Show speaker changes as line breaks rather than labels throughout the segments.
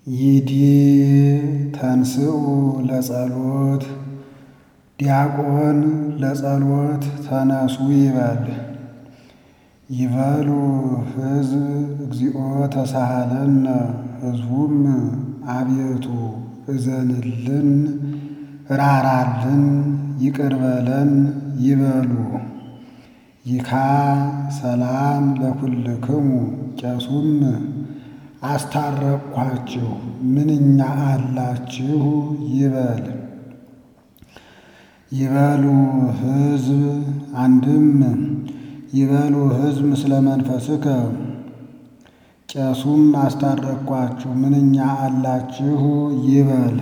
ይዲ ተንስኡ ለጸሎት ዲያቆን ለጸሎት ተነሱ ይበል። ይበሉ ሕዝብ እግዚኦ ተሳሃለነ ሕዝቡም አቤቱ እዘንልን ራራልን ይቅር በለን ይበሉ። ይካ ሰላም ለኩልክሙ ቄሱም አስታረቅኋችሁ ምንኛ አላችሁ ይበል። ይበሉ ሕዝብ አንድም ይበሉ ሕዝብ ምስለ መንፈስከ ቄሱም አስታረቅኳችሁ ምንኛ አላችሁ ይበል።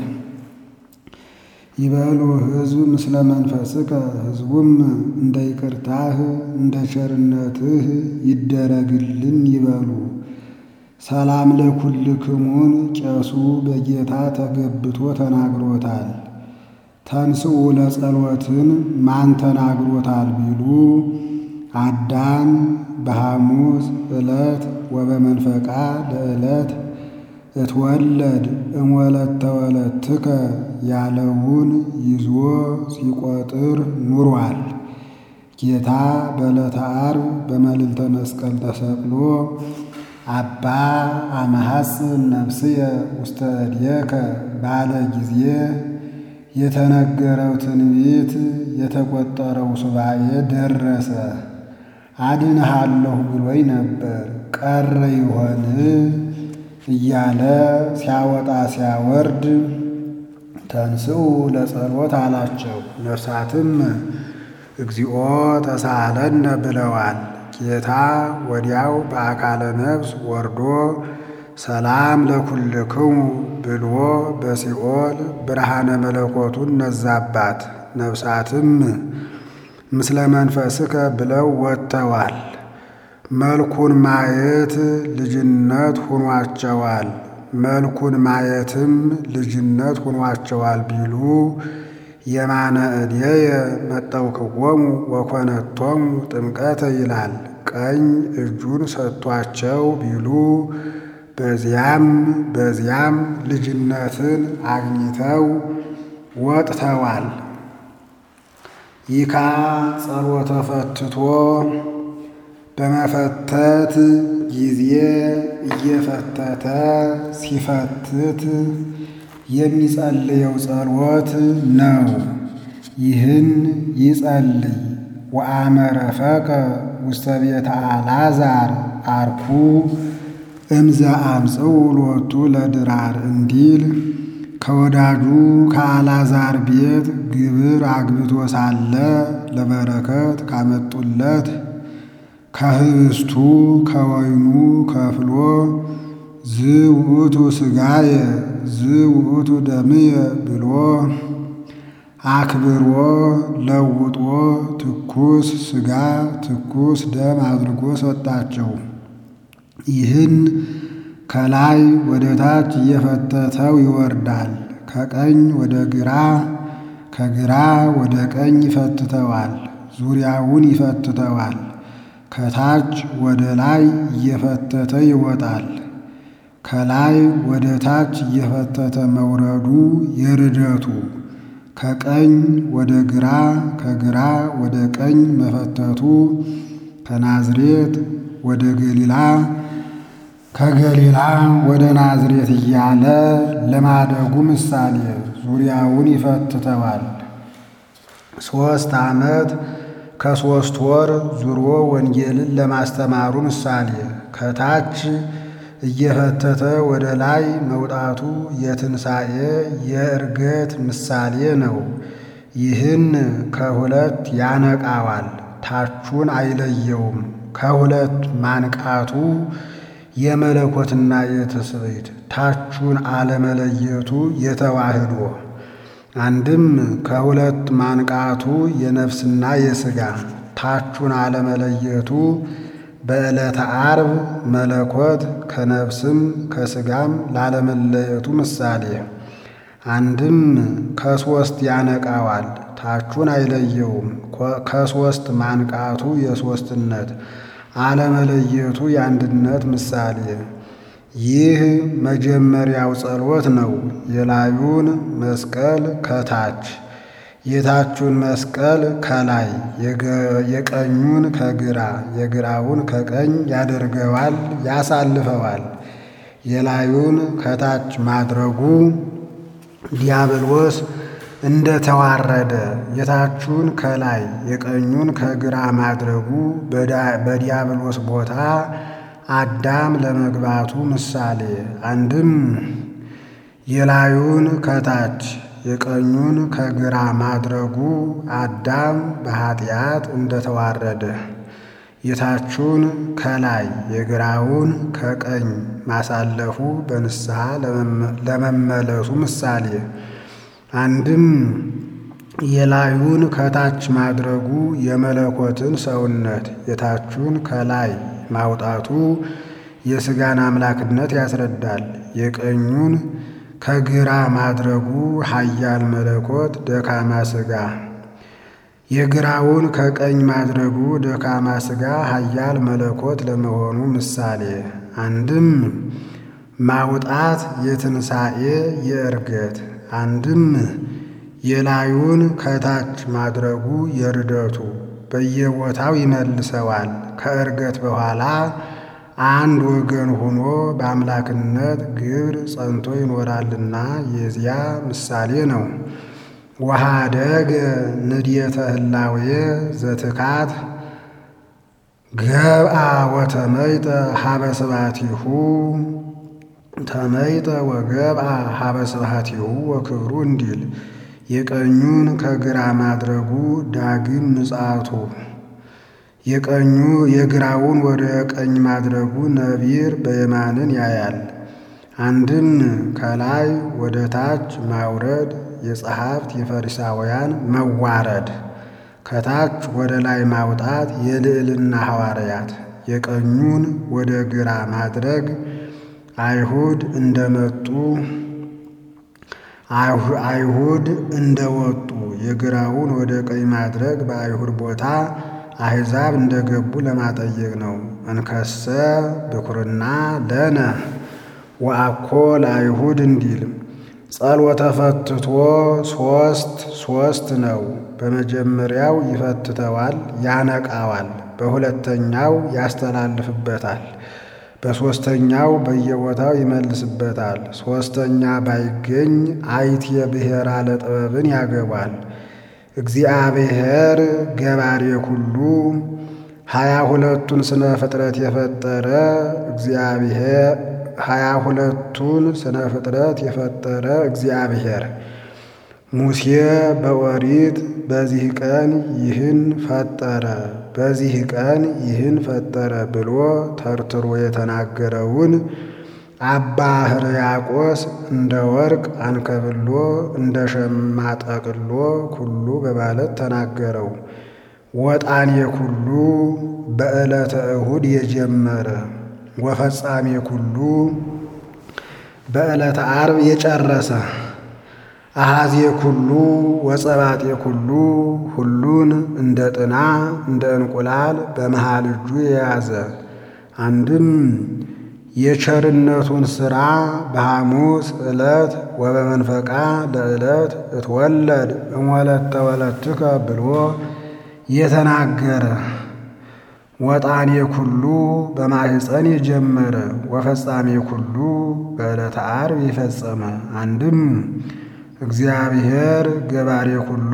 ይበሉ ሕዝብ ምስለ መንፈስከ ሕዝቡም እንደ ይቅርታህ እንደ ቸርነትህ ይደረግልን ይበሉ። ሰላም ለኩልክሙን ቄሱ በጌታ ተገብቶ ተናግሮታል። ተንስኡ ለጸሎትን ማን ተናግሮታል ቢሉ አዳም በሐሙስ ዕለት ወበመንፈቃ ለዕለት እትወለድ እምወለተ ወለትከ ያለውን ይዞ ሲቆጥር ኑሯል። ጌታ በዕለተ ዓርብ በመልዕልተ መስቀል ተሰቅሎ አባ አመሐስን ነፍስየ ውስተ እዴከ ባለ ጊዜ የተነገረው ትንቢት የተቆጠረው ሱባኤ ደረሰ። አድንሃለሁ ብሎኝ ነበር ቀረ ይሆን እያለ ሲያወጣ ሲያወርድ ተንስኡ ለጸሎት አላቸው። ነፍሳትም እግዚኦ ተሳሃለነ ብለዋል። ጌታ ወዲያው በአካለ ነፍስ ወርዶ ሰላም ለኩልክሙ ብሎ በሲኦል ብርሃነ መለኮቱን ነዛባት። ነፍሳትም ምስለ መንፈስከ ብለው ወጥተዋል። መልኩን ማየት ልጅነት ሁኗቸዋል። መልኩን ማየትም ልጅነት ሁኗቸዋል ቢሉ የማነ እዴየ መጠውክዎሙ ወኮነቶሙ ጥምቀተ ይላል። ቀኝ እጁን ሰጥቷቸው ቢሉ በዚያም በዚያም ልጅነትን አግኝተው ወጥተዋል። ይካ ጸሎተ ፈትቶ በመፈተት ጊዜ እየፈተተ ሲፈትት የሚጸልየው ጸሎት ነው። ይህን ይጸልይ ወአመረፈቀ ውስተ ቤተ አልዓዛር አርኩ እምዘ አምጽኡ ሎቱ ለድራር እንዲል ከወዳጁ ከአልዓዛር ቤት ግብር አግብቶ ሳለ ለበረከት ካመጡለት ከህብስቱ ከወይኑ ከፍሎ ዝውእቱ ሥጋየ ዝውእቱ ደምየ ብሎ አክብሮ ለውጦ ትኩስ ሥጋ ትኩስ ደም አድርጎ ሰጣቸው። ይህን ከላይ ወደ ታች እየፈተተው ይወርዳል። ከቀኝ ወደ ግራ ከግራ ወደ ቀኝ ይፈትተዋል። ዙሪያውን ይፈትተዋል። ከታች ወደ ላይ እየፈተተ ይወጣል። ከላይ ወደ ታች እየፈተተ መውረዱ የርደቱ ከቀኝ ወደ ግራ ከግራ ወደ ቀኝ መፈተቱ ከናዝሬት ወደ ገሊላ ከገሊላ ወደ ናዝሬት እያለ ለማደጉ ምሳሌ ዙሪያውን ይፈትተዋል። ሦስት ዓመት ከሦስት ወር ዙሮ ወንጌልን ለማስተማሩ ምሳሌ ከታች እየፈተተ ወደ ላይ መውጣቱ የትንሣኤ የዕርገት ምሳሌ ነው። ይህን ከሁለት ያነቃዋል፣ ታቹን አይለየውም። ከሁለት ማንቃቱ የመለኮትና የትስብእት ታቹን አለመለየቱ የተዋህዶ አንድም ከሁለት ማንቃቱ የነፍስና የሥጋ ታቹን አለመለየቱ በዕለተ ዓርብ መለኮት ከነፍስም ከሥጋም ላለመለየቱ ምሳሌ አንድም ከሦስት ያነቃዋል ታቹን አይለየውም። ከሦስት ማንቃቱ የሦስትነት አለመለየቱ የአንድነት ምሳሌ ይህ መጀመሪያው ጸሎት ነው። የላዩን መስቀል ከታች የታቹን መስቀል ከላይ የቀኙን ከግራ የግራውን ከቀኝ ያደርገዋል ያሳልፈዋል። የላዩን ከታች ማድረጉ ዲያብሎስ እንደተዋረደ የታቹን ከላይ የቀኙን ከግራ ማድረጉ በዲያብሎስ ቦታ አዳም ለመግባቱ ምሳሌ። አንድም የላዩን ከታች የቀኙን ከግራ ማድረጉ አዳም በኃጢአት እንደተዋረደ የታቹን ከላይ የግራውን ከቀኝ ማሳለፉ በንስሐ ለመመለሱ ምሳሌ። አንድም የላዩን ከታች ማድረጉ የመለኮትን ሰውነት የታቹን ከላይ ማውጣቱ የሥጋን አምላክነት ያስረዳል። የቀኙን ከግራ ማድረጉ ኃያል መለኮት ደካማ ሥጋ የግራውን ከቀኝ ማድረጉ ደካማ ሥጋ ኃያል መለኮት ለመሆኑ ምሳሌ። አንድም ማውጣት የትንሣኤ የዕርገት አንድም የላዩን ከታች ማድረጉ የርደቱ በየቦታው ይመልሰዋል። ከዕርገት በኋላ አንድ ወገን ሆኖ በአምላክነት ግብር ጸንቶ ይኖራልና የዚያ ምሳሌ ነው። ወኀደገ ንድየተ ህላዌ ዘትካት ገብአ ወተመይጠ ሀበ ስብሐቲሁ ተመይጠ ወገብአ ሀበ ስብሐቲሁ ወክብሩ እንዲል የቀኙን ከግራ ማድረጉ ዳግም ምጽአቱ የቀኙ የግራውን ወደ ቀኝ ማድረጉ ነቢር በየማንን ያያል። አንድም ከላይ ወደ ታች ማውረድ የጸሐፍት የፈሪሳውያን መዋረድ፣ ከታች ወደ ላይ ማውጣት የልዕልና ሐዋርያት፣ የቀኙን ወደ ግራ ማድረግ አይሁድ እንደመጡ አይሁድ እንደወጡ፣ የግራውን ወደ ቀኝ ማድረግ በአይሁድ ቦታ አሕዛብ እንደገቡ ለማጠየቅ ነው። እንከሰ ብኩርና ለነ ወአኮ ለአይሁድ እንዲል ጸሎተ ፈትቶ ሦስት ሦስት ነው። በመጀመሪያው ይፈትተዋል፣ ያነቃዋል። በሁለተኛው ያስተላልፍበታል። በሦስተኛው በየቦታው ይመልስበታል። ሦስተኛ ባይገኝ አይቴ ብሔራ ለጥበብን ያገባል። እግዚአብሔር ገባሬ ኩሉ ሀያ ሁለቱን ስነ ፍጥረት የፈጠረ እግዚአብሔር ሀያ ሁለቱን ስነ ፍጥረት የፈጠረ እግዚአብሔር ሙሴ በኦሪት በዚህ ቀን ይህን ፈጠረ በዚህ ቀን ይህን ፈጠረ ብሎ ተርትሮ የተናገረውን አባ ሕርያቆስ እንደ ወርቅ አንከብሎ እንደ ሸማ ጠቅሎ ኩሉ በማለት ተናገረው። ወጣኔ ኩሉ በዕለተ እሁድ የጀመረ ወፈጻሜ ኩሉ በዕለተ ዓርብ የጨረሰ አሃዜ ኩሉ ወጸባጤ ኩሉ ሁሉን እንደ ጥና እንደ እንቁላል በመሃል እጁ የያዘ አንድም የቸርነቱን ሥራ በሐሙስ ዕለት ወበመንፈቃ ለዕለት እትወለድ እሞለተ ወለትከ ብሎ የተናገረ ወጣኔ ኩሉ በማሕፀን የጀመረ ወፈጻሜ ኩሉ በዕለተ ዓርብ የፈጸመ አንድም እግዚአብሔር ገባሬ ኩሉ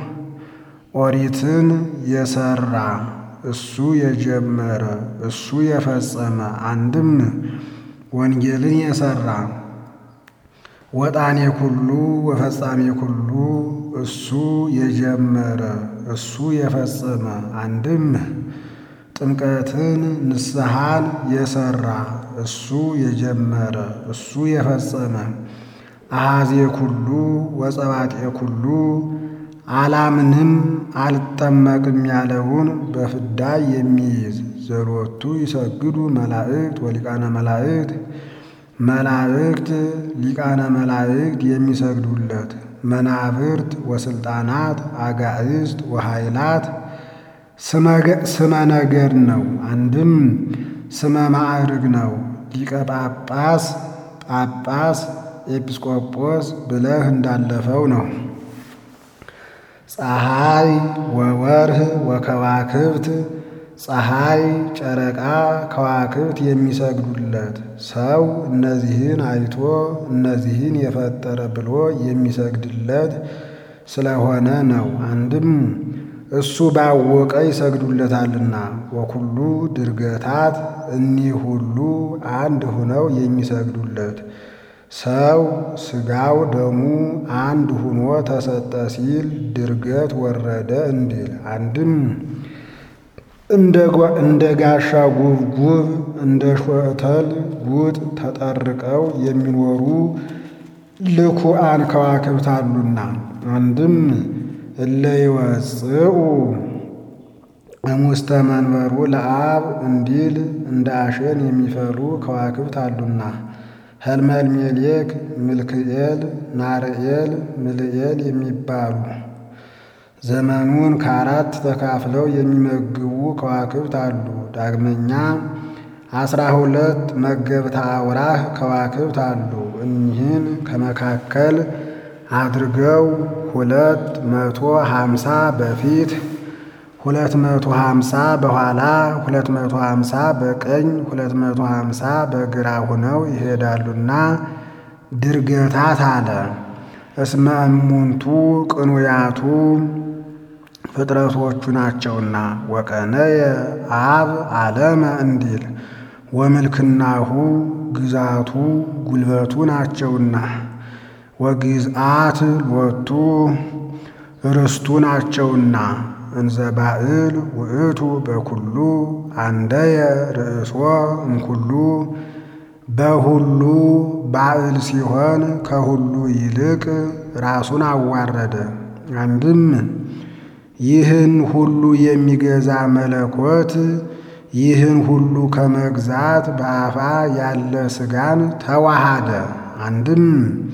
ኦሪትን የሰራ እሱ የጀመረ እሱ የፈጸመ አንድም ወንጌልን የሰራ ወጣኔ ኩሉ ወፈጻሜ ኩሉ እሱ የጀመረ እሱ የፈጸመ አንድም ጥምቀትን ንስሐን የሰራ እሱ የጀመረ እሱ የፈጸመ አሃዜ ኩሉ ወጸባጤ ኩሉ አላምንም አልጠመቅም ያለውን በፍዳ የሚይዝ ዘሎቱ ይሰግዱ መላእክት ወሊቃነ መላእክት መላእክት ሊቃነ መላእክት የሚሰግዱለት መናብርት ወስልጣናት አጋዕዝት ወኃይላት ስመ ነገድ ነው። አንድም ስመ ማዕርግ ነው። ሊቀ ጳጳስ፣ ጳጳስ፣ ኤጲስቆጶስ ብለህ እንዳለፈው ነው። ፀሐይ ወወርህ ወከዋክብት ፀሐይ፣ ጨረቃ፣ ከዋክብት የሚሰግዱለት ሰው እነዚህን አይቶ እነዚህን የፈጠረ ብሎ የሚሰግድለት ስለሆነ ነው። አንድም እሱ ባወቀ ይሰግዱለታልና። ወኩሉ ድርገታት እኒህ ሁሉ አንድ ሆነው የሚሰግዱለት ሰው ሥጋው ደሙ አንድ ሆኖ ተሰጠ ሲል ድርገት ወረደ እንዲል አንድም እንደ ጋሻ ጉብጉብ እንደ ሾተል ጉጥ ተጠርቀው የሚኖሩ ልኩአን ከዋክብት አሉና አንድም እለ ይወፅኡ እሙስተ መንበሩ ለአብ እንዲል እንደ አሸን የሚፈሉ ከዋክብት አሉና ሄልመልሜሌክ፣ ምልክኤል፣ ናርኤል፣ ምልኤል የሚባሉ ዘመኑን ከአራት ተካፍለው የሚመግቡ ከዋክብት አሉ። ዳግመኛ አስራ ሁለት መገብተ አውራህ ከዋክብት አሉ። እኒህን ከመካከል አድርገው ሁለት መቶ ሀምሳ በፊት ሁለት መቶ ሀምሳ በኋላ ሁለት መቶ ሀምሳ በቀኝ ሁለት መቶ ሀምሳ በግራ ሆነው ይሄዳሉና ድርገታት አለ። እስመ እሙንቱ ቅኑያቱ ፍጥረቶቹ ናቸውና ወቀነየ አብ ዓለመ እንዲል ወምልክናሁ ግዛቱ ጉልበቱ ናቸውና ወግዝአት ሎቱ ርስቱ ናቸውና እንዘ ባዕል ውእቱ በኩሉ አንደየ ርእሶ እምኩሉ በሁሉ ባዕል ሲሆን ከሁሉ ይልቅ ራሱን አዋረደ። አንድም ይህን ሁሉ የሚገዛ መለኮት ይህን ሁሉ ከመግዛት በአፋ ያለ ሥጋን ተዋሃደ። አንድም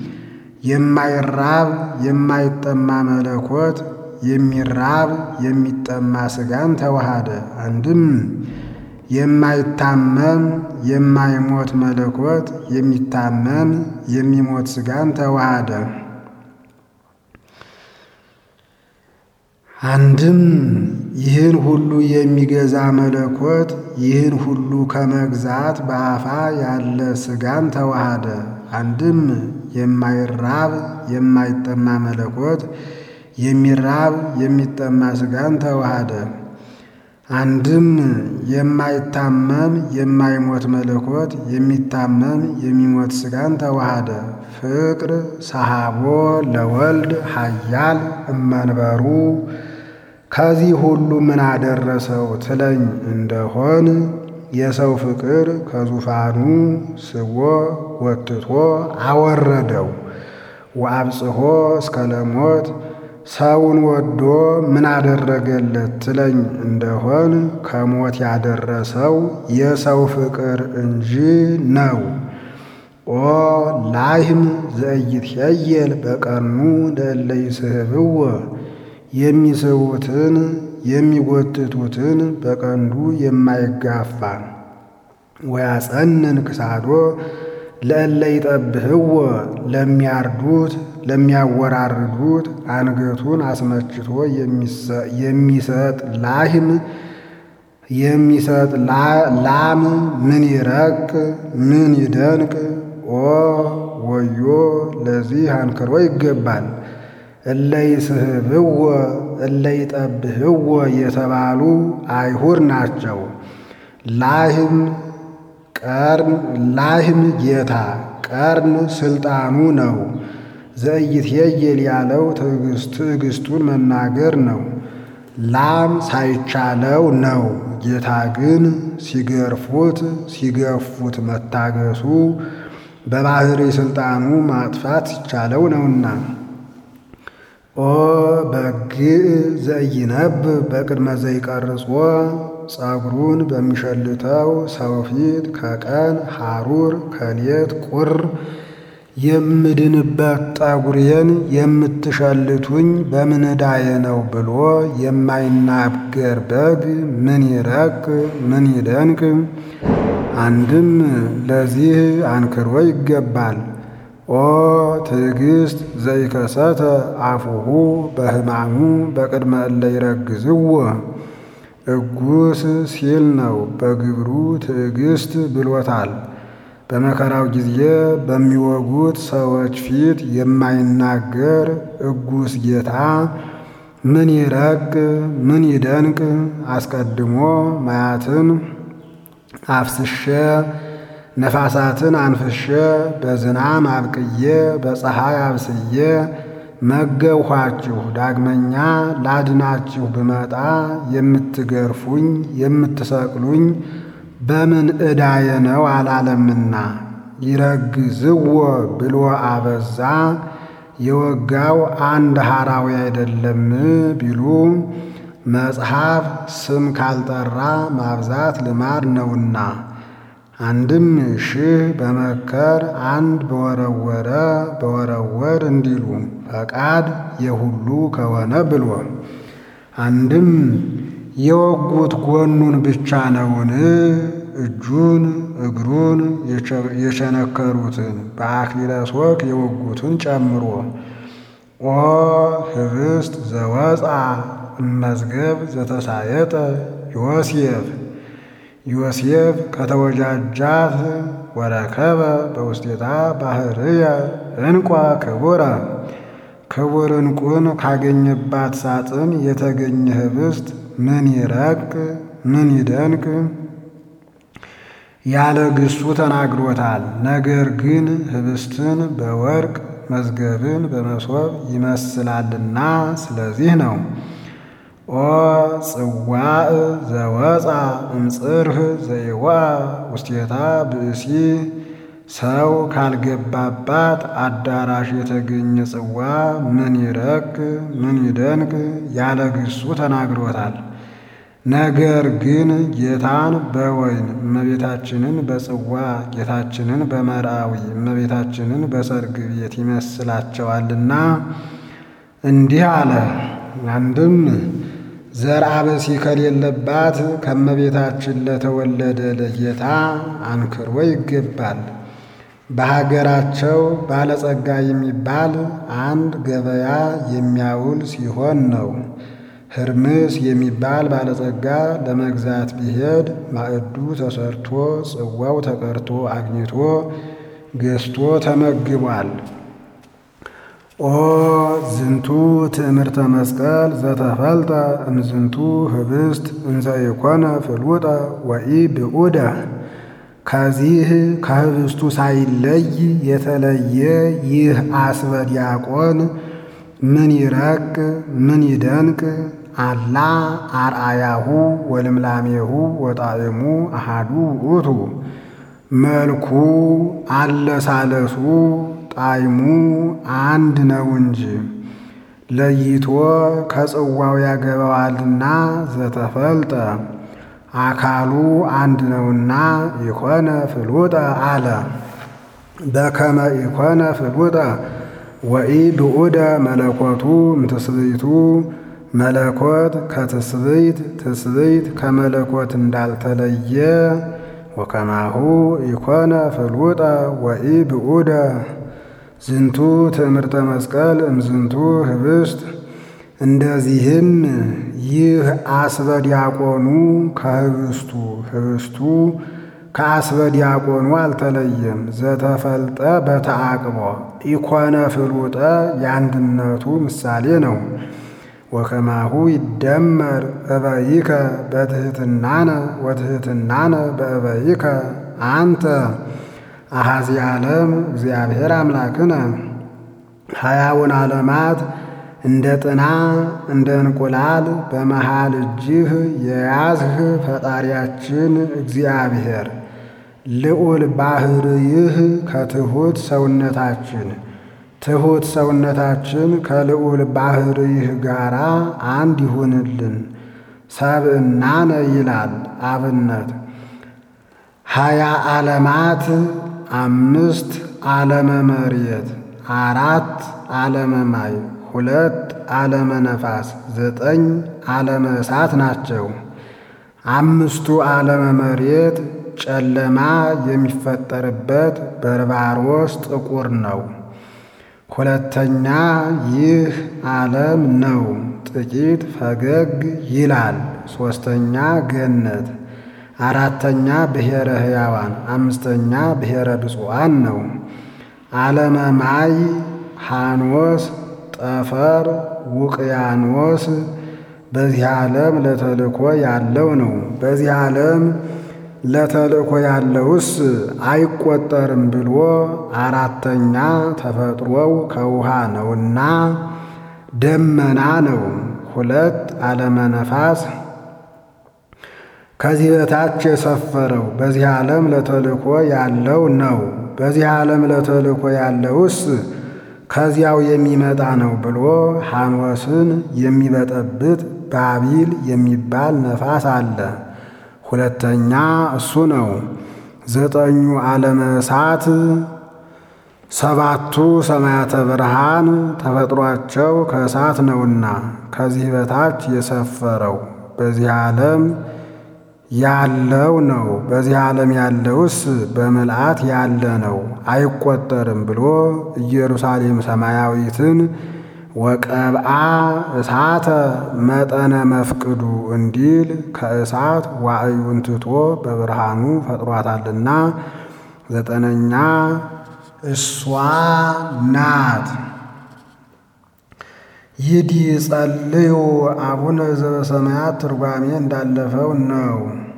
የማይራብ የማይጠማ መለኮት የሚራብ የሚጠማ ሥጋን ተዋሃደ። አንድም የማይታመም የማይሞት መለኮት የሚታመም የሚሞት ሥጋን ተዋሃደ። አንድም ይህን ሁሉ የሚገዛ መለኮት ይህን ሁሉ ከመግዛት በአፋ ያለ ሥጋን ተዋሃደ። አንድም የማይራብ የማይጠማ መለኮት የሚራብ የሚጠማ ሥጋን ተዋሃደ። አንድም የማይታመም የማይሞት መለኮት የሚታመም የሚሞት ሥጋን ተዋሃደ። ፍቅር ሰሃቦ ለወልድ ኃያል እመንበሩ ከዚህ ሁሉ ምን አደረሰው ትለኝ እንደሆን የሰው ፍቅር ከዙፋኑ ስቦ ወትቶ አወረደው። ወአብጽሖ እስከ ለሞት ሰውን ወዶ ምን አደረገለት ትለኝ እንደሆን ከሞት ያደረሰው የሰው ፍቅር እንጂ ነው። ኦ ላህም ዘኢይትኄየል በቀኑ ለእለ ይስሕብዎ የሚስቡትን የሚጎትቱትን በቀንዱ የማይጋፋ ወያጸንን ክሳዶ ለእለ ይጠብህዎ ለሚያርዱት ለሚያወራርዱት አንገቱን አስመችቶ የሚሰጥ ላህም የሚሰጥ ላም ምን ይረቅ ምን ይደንቅ! ኦ ወዮ ለዚህ አንክሮ ይገባል። እለ ይስሕብዎ እለ ይጠብህዎ የተባሉ አይሁድ ናቸው። ላህም ቀርን ላህም ጌታ ቀርን ስልጣኑ ነው። ዘኢይትኄየል ያለው ትዕግስቱን መናገር ነው። ላም ሳይቻለው ነው። ጌታ ግን ሲገርፉት ሲገፉት መታገሱ በባሕሪ ሥልጣኑ ማጥፋት ሲቻለው ነውና። ኦ በግዕ ዘኢይነብብ በቅድመ ዘይቀርጾ ጸጉሩን በሚሸልተው ሰው ፊት ከቀን ሐሩር ከሌት ቁር የምድንበት ጠጉሬን የምትሸልቱኝ በምን ዕዳዬ ነው ብሎ የማይናገር በግ ምን ይረቅ ምን ይደንቅ! አንድም ለዚህ አንክሮ ይገባል። ኦ ትዕግስት ዘይከሰተ አፉሁ በሕማሙ በቅድመ እለ ይረግዝዎ እጉስ ሲል ነው። በግብሩ ትዕግስት ብሎታል። በመከራው ጊዜ በሚወጉት ሰዎች ፊት የማይናገር እጉስ ጌታ ምን ይረቅ ምን ይደንቅ! አስቀድሞ ማያትን አፍስሼ ነፋሳትን አንፍሼ በዝናም አብቅዬ በፀሐይ አብስዬ መገብኋችሁ። ዳግመኛ ላድናችሁ ብመጣ የምትገርፉኝ የምትሰቅሉኝ በምን ዕዳዬ ነው አላለምና ይረግዝዎ ብሎ አበዛ። የወጋው አንድ ሐራዊ አይደለም ቢሉ መጽሐፍ ስም ካልጠራ ማብዛት ልማድ ነውና አንድም ሺህ በመከር አንድ በወረወረ በወረወር እንዲሉ ፈቃድ የሁሉ ከሆነ ብሎ አንድም የወጉት ጎኑን ብቻ ነውን? እጁን እግሩን የቸነከሩትን በአክሊለ ሦክ የወጉትን ጨምሮ ኦ ህብስት ዘወፃ እመዝገብ ዘተሳየጠ ዮሴፍ ዮሴፍ ከተወጃጃት ወረከበ በውስቴታ ባህርየ እንቋ ክቡረ ክቡር እንቁን ካገኘባት ሳጥን የተገኘ ህብስት ምን ይረቅ ምን ይደንቅ! ያለ ግሱ ተናግሮታል። ነገር ግን ህብስትን በወርቅ መዝገብን በመሶብ ይመስላልና ስለዚህ ነው። ኦ ጽዋዕ ዘወፃ እምጽርህ ዘይዋ ውስቴታ ብእሲ ሰው ካልገባባት አዳራሽ የተገኘ ጽዋ ምን ይረቅ ምን ይደንቅ! ያለ ግሱ ተናግሮታል። ነገር ግን ጌታን በወይን እመቤታችንን በጽዋ ጌታችንን በመርአዊ እመቤታችንን በሰርግ ቤት ይመስላቸዋልና እንዲህ አለ። አንድም ዘርአ ብእሲ ከሌለባት ከእመቤታችን ለተወለደ ለጌታ አንክሮ ይገባል። በሀገራቸው ባለጸጋ የሚባል አንድ ገበያ የሚያውል ሲሆን ነው። ህርምስ የሚባል ባለጸጋ ለመግዛት ቢሄድ ማዕዱ ተሰርቶ ጽዋው ተቀርቶ አግኝቶ ገዝቶ ተመግቧል። ኦ ዝንቱ ትእምርተ መስቀል ዘተፈልጠ እምዝንቱ ህብስት እንዘ ኢኮነ ፍሉጠ ወኢ ብዑደ ከዚህ ከህብስቱ ሳይለይ የተለየ ይህ አስበ ዲያቆን ምን ይረቅ ምን ይደንቅ! አላ አርአያሁ ወልምላሜሁ ወጣዕሙ አሃዱ ውእቱ መልኩ አለሳለሱ ጣዕሙ አንድ ነው እንጂ ለይቶ ከጽዋው ያገባዋልና ዘተፈልጠ አካሉ አንድ ነውና ኢኮነ ፍሉጠ አለ። በከመ ኢኮነ ፍሉጠ ወኢ ብዑደ መለኮቱ እምትስብእቱ መለኮት ከትስብእት ትስብእት ከመለኮት እንዳልተለየ ወከማሁ ኢኮነ ፍሉጠ ወኢ ብዑደ ዝንቱ ትእምርተ መስቀል እምዝንቱ ህብስት እንደዚህም ይህ አስበ ዲያቆኑ ከህብስቱ ህብስቱ ከአስበ ዲያቆኑ አልተለየም። ዘተፈልጠ በተአቅቦ ኢኮነ ፍሉጠ የአንድነቱ ምሳሌ ነው። ወከማሁ ይደመር እበይከ በትሕትናነ ወትሕትናነ በእበይከ አንተ አሐዚ ዓለም እግዚአብሔር አምላክነ ሀያውን ዓለማት እንደ ጥና እንደ እንቁላል በመሃል እጅህ የያዝህ ፈጣሪያችን እግዚአብሔር ልዑል ባሕርይህ ከትሑት ሰውነታችን ትሑት ሰውነታችን ከልዑል ባሕርይህ ጋር አንድ ይሁንልን። ሰብእናነ ይላል አብነት ሀያ ዓለማት አምስት ዓለመ መሬት አራት ዓለመ ማይ ሁለት ዓለመ ነፋስ ዘጠኝ ዓለመ እሳት ናቸው። አምስቱ ዓለመ መሬት ጨለማ የሚፈጠርበት በርባሮስ ጥቁር ነው። ሁለተኛ ይህ ዓለም ነው፣ ጥቂት ፈገግ ይላል። ሦስተኛ ገነት፣ አራተኛ ብሔረ ሕያዋን፣ አምስተኛ ብሔረ ብፁዓን ነው። ዓለመ ማይ፣ ሐኖስ፣ ጠፈር፣ ውቅያኖስ በዚህ ዓለም ለተልእኮ ያለው ነው። በዚህ ዓለም ለተልእኮ ያለውስ አይቆጠርም ብሎ አራተኛ ተፈጥሮው ከውሃ ነውና ደመና ነው። ሁለት ዓለመ ነፋስ ከዚህ በታች የሰፈረው በዚህ ዓለም ለተልእኮ ያለው ነው። በዚህ ዓለም ለተልእኮ ያለውስ ከዚያው የሚመጣ ነው ብሎ ሐኖስን የሚበጠብጥ ባቢል የሚባል ነፋስ አለ። ሁለተኛ እሱ ነው። ዘጠኙ ዓለመ እሳት ሰባቱ ሰማያተ ብርሃን ተፈጥሯቸው ከእሳት ነውና ከዚህ በታች የሰፈረው በዚህ ዓለም ያለው ነው። በዚህ ዓለም ያለውስ በምልአት ያለ ነው አይቆጠርም ብሎ ኢየሩሳሌም ሰማያዊትን ወቀብአ እሳተ መጠነ መፍቅዱ እንዲል ከእሳት ዋዕዩን ትቶ በብርሃኑ ፈጥሯታልና ዘጠነኛ እሷ ናት። ይዲ ጸልዩ አቡነ ዘበሰማያት ትርጓሜ እንዳለፈው ነው።